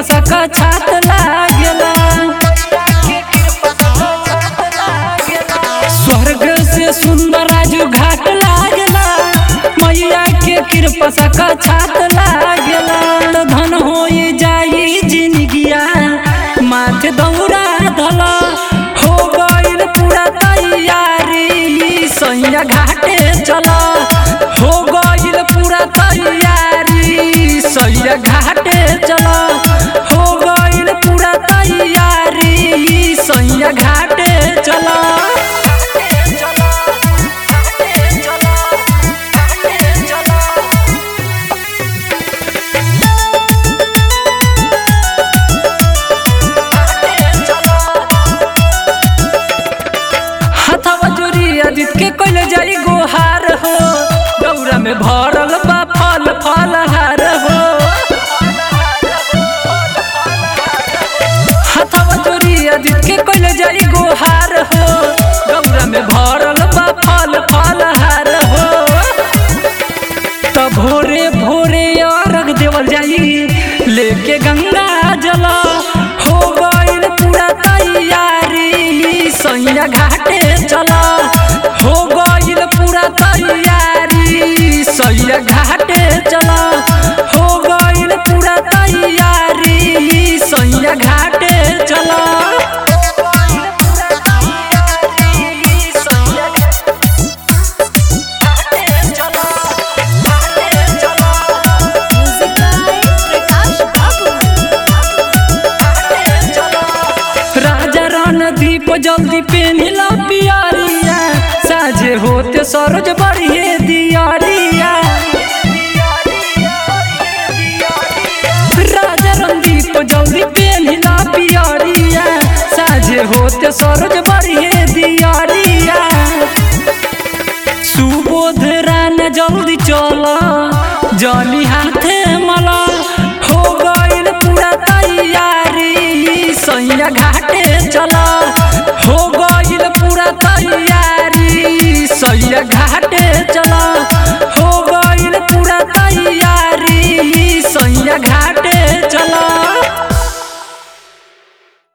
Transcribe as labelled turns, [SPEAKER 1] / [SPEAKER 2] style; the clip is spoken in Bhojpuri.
[SPEAKER 1] सका छात लागेला स्वर्ग से सुंदर राजू घाट लागेला मैया के कृपा सका छात लागेला तो धन होई जाई जिंदगिया माथे दौड़ा धला हो गइल पूरा तैयारी सैया घाटे चला हो गइल पूरा तैयारी सैया घाटे चला हो गइल पूरा तैयारी सैया घाटे चला हथवा जोरी अदित के कोइल जाई गोहार हो गौरा में भरल बा फल फल हार हो हथवा जोरी अदित के कोइल जाई गोहार हो गौरा में भरल बा फल फल हार हो त भोरे भोरे अर्घ देवल जाई लेके गंगा जल हो गइल पूरा तैयारी सैया घाटे चला हो गइल पूरा तैयारी सैया घाटे चला हो गइल पूरा तैयारी सैया घाटे चला
[SPEAKER 2] Music by Prakash Babu.
[SPEAKER 1] राजा रणदीप जल्दी पेनिला पियारिया साझे होते सरोज बढ़िए दियारिया राजा रणदीप जल्दी पेनिला पियारिया साझे होते सरोज बढ़िए दियारिया सुबोध रान जल्दी चला जली हाथे मला हो गइल पूरा तैयारी सैया घाटे चला